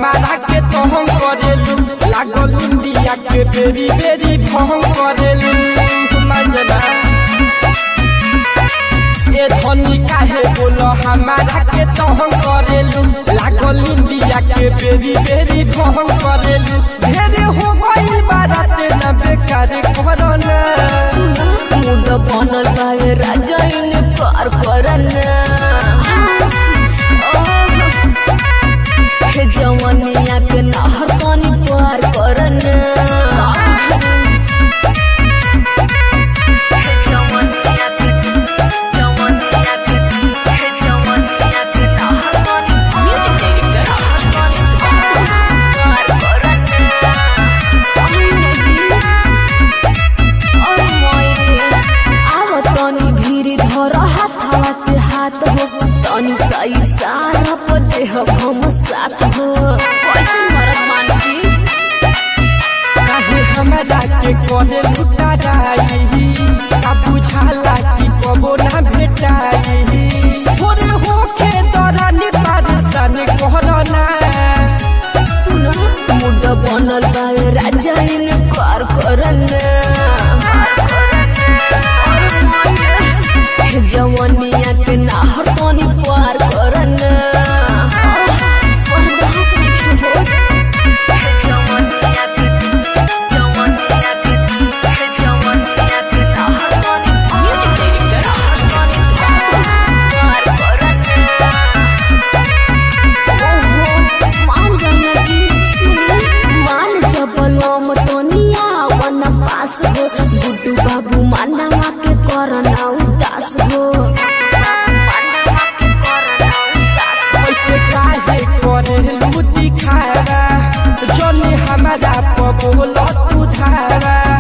हमारा के तोहम करेलू लागल इंडिया के बेरी बेरी भंग करेलू मंजना ए धनी काहे बोलो हमारा के तोहम करेलू लागल इंडिया के बेरी बेरी भंग करेलू ढेरे हो गइल बाराते ना बेकार करना मुंड बनल बावे राजा इने पार करना हे जवनिया के नहर पानी पार करना तनी भीरी धर हाथवा से हाथ हो तनी सही सारा पर देह हम साथ हो कैसे मरद मान जी काहे हमरा के करे लुटा जाई आ बुझाला कि कबो ना भेटाई थोड़े होके दरानी पारसान कहरना सुनो मुंड बनल बावे राजा इने पार करना हे जवनिया के नाहर तनी पार करना बर्दाश्त नहीं हो मान जाना जी सुनी मान जबलम तनिया वन पास हो गुड्डू बाबू मानवा के करना उदास हो ऐसे काहे करे लुटी खारा जनी हमरा पबोल तू धारा